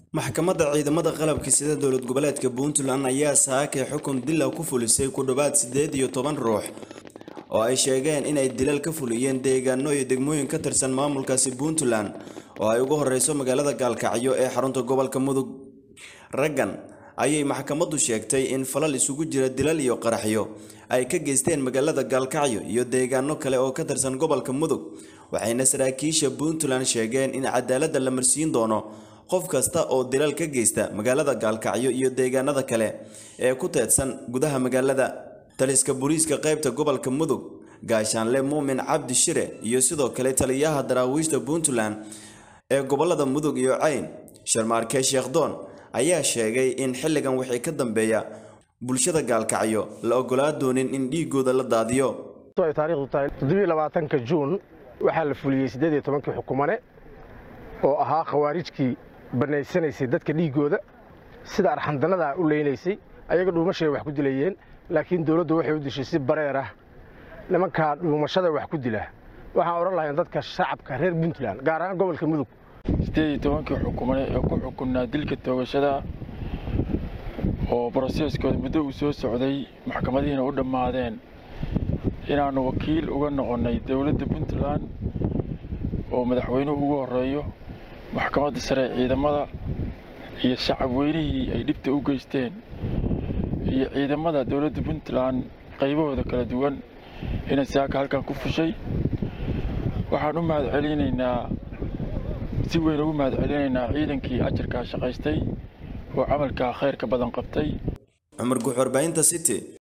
maxkamadda ciidamada qalabka sida dowlad goboleedka puntland ayaa saakay xukun dila ku fulisay ku dhowaad siddeed iyo toban ruux oo ay sheegeen inay dilal ka fuliyeen deegaano iyo degmooyin ka tirsan maamulkaasi puntland oo ay ugu horeyso magaalada gaalkacyo ee xarunta gobolka mudug raggan ayay maxkamaddu sheegtay in falal isugu jira dilal iyo qaraxyo ay ka geysteen magaalada gaalkacyo iyo deegaano kale oo ka tirsan gobolka mudug waxayna saraakiisha puntland sheegeen in cadaaladda la marsiin doono qof kasta oo dilal ka geysta magaalada gaalkacyo iyo deegaanada kale ee ku teedsan gudaha magaalada taliska booliiska qaybta gobolka mudug gaashaanle muumin cabdi shire iyo sidoo kale taliyaha daraawiishta puntland ee gobolada mudug iyo cayn sharmaarke sheekhdoon ayaa sheegay in xilligan wixii ka dambeeya bulshada gaalkacyo la ogolaa doonin in dhiigooda la daadiyo taarikhdu tahay toddobiyolabaatanka juun waxaa la fuliyey siddeed iyo tobankii xukumane oo ahaa khawaarijkii bannaysanaysay dadka dhiiggooda sida arxandanadaa u leynaysay ayaga dhuumashay wax ku dilayeen laakiin dowladdu waxay u dishay si bareer ah nimankaa dhuumashada wax ku dila waxaan odhan lahayn dadka shacabka reer puntland gaar ahaan gobolka mudug siddeed iyo tobankii xukumane ee ku xukunnaa dilka toogashada oo broseskooda muddo uu soo socday maxkamadihiina u dhammaadeen inaannu wakiil uga noqonnay dowladda puntland oo madaxweynuhu ugu horreeyo maxkamadda sare ee ciidamada iyo shacab weynihii ay dhibta u geysteen iyo ciidamada dowladda puntland qaybahooda kala duwan inay saaka halkan ku fushay waxaan u mahad celinaynaa si weyn ugu mahad celinaynaa ciidankii ajarkaa shaqaystay oo camalkaa khayrka badan qabtay cumar guux warbaahinta city